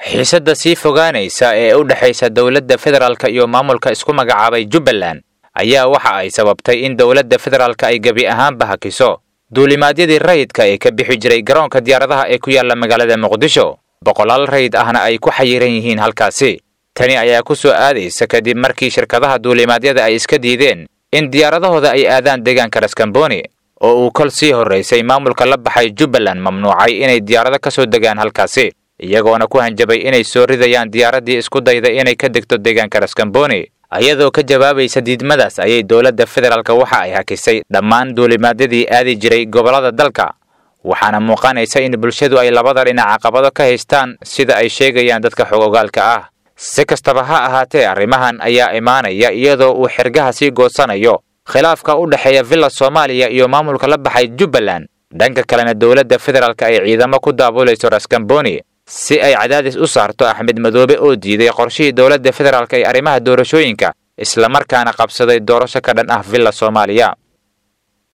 xiisadda sii fogaanaysa ee u dhexaysa dowladda federaalka iyo maamulka isku magacaabay jubbaland ayaa waxa ay sababtay in dowladda federaalka ay gebi ahaanba hakiso duulimaadyadii rayidka ee ka bixi jiray garoonka diyaaradaha ee ku yaalla magaalada muqdisho boqolaal rayid ahna ay ku xayiran yihiin halkaasi tani ayaa ku soo aadaysa kadib markii shirkadaha duulimaadyada ay iska diideen in diyaaradahooda ay aadaan deegaanka raskamboni oo uu kol sii horraysay maamulka la baxay jubbaland mamnuucay inay diyaarado ka soo degaan halkaasi iyagoona ku hanjabay inay soo ridayaan diyaaraddii isku dayda inay ka degto deegaanka raskamboni iyadoo ka jawaabaysa diidmadaas ayay dowladda federaalka waxa ay hakisay dhammaan duulimaadyadii aadi jiray gobollada dalka waxaana muuqanaysa in bulshadu ay labada dhinac caqabado ka haystaan sida ay sheegayaan dadka xog ogaalka ah si kastaba ha ahaatee arrimahan ayaa imaanaya iyadoo uu xergaha sii goosanayo khilaafka u dhexeeya villa soomaaliya iyo maamulka la baxay jubbaland dhanka kalena dowladda federaalka ay ciidamo ku daabulayso raskamboni si ay cadaadis u saarto axmed madoobe oo diiday qorshihii dowladda federaalka ee arrimaha doorashooyinka islamarkaana qabsaday doorasho ka dhan ah villa soomaaliya